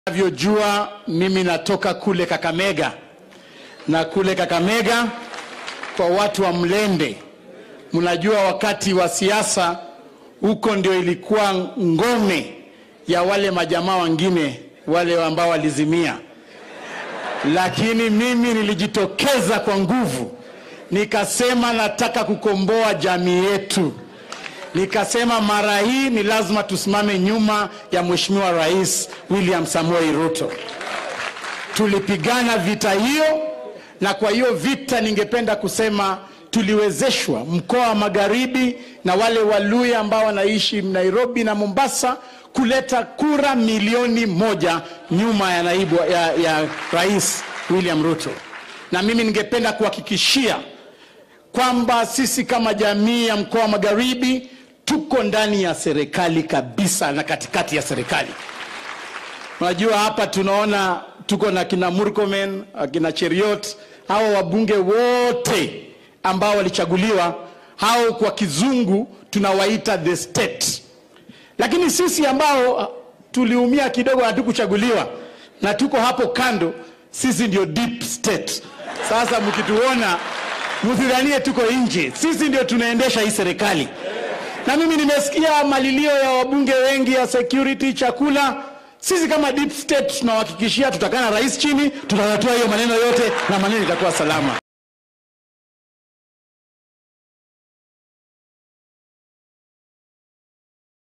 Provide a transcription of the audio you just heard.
Navyojua mimi natoka kule Kakamega, na kule Kakamega kwa watu wa Mlende, mnajua wakati wa siasa huko ndio ilikuwa ngome ya wale majamaa wengine wale ambao walizimia, lakini mimi nilijitokeza kwa nguvu, nikasema nataka kukomboa jamii yetu. Nikasema mara hii ni lazima tusimame nyuma ya Mheshimiwa Rais William Samoei Ruto. Tulipigana vita hiyo, na kwa hiyo vita ningependa kusema tuliwezeshwa mkoa wa Magharibi na wale Waluya ambao wanaishi Nairobi na Mombasa kuleta kura milioni moja nyuma ya naibu ya, ya Rais William Ruto, na mimi ningependa kuhakikishia kwamba sisi kama jamii ya mkoa wa Magharibi tuko ndani ya serikali kabisa na katikati ya serikali. Unajua, hapa tunaona tuko na kina Murkomen, akina Cheriot, hawa wabunge wote ambao walichaguliwa, hao kwa kizungu tunawaita the state, lakini sisi ambao tuliumia kidogo hatukuchaguliwa na tuko hapo kando, sisi ndio deep state. Sasa mkituona msidhanie tuko nje, sisi ndio tunaendesha hii serikali. Na mimi nimesikia malilio ya wabunge wengi ya security, chakula. Sisi kama deep state tunawahakikishia tutakaa na rais chini, tutatatua hiyo maneno yote na maneno itakuwa salama.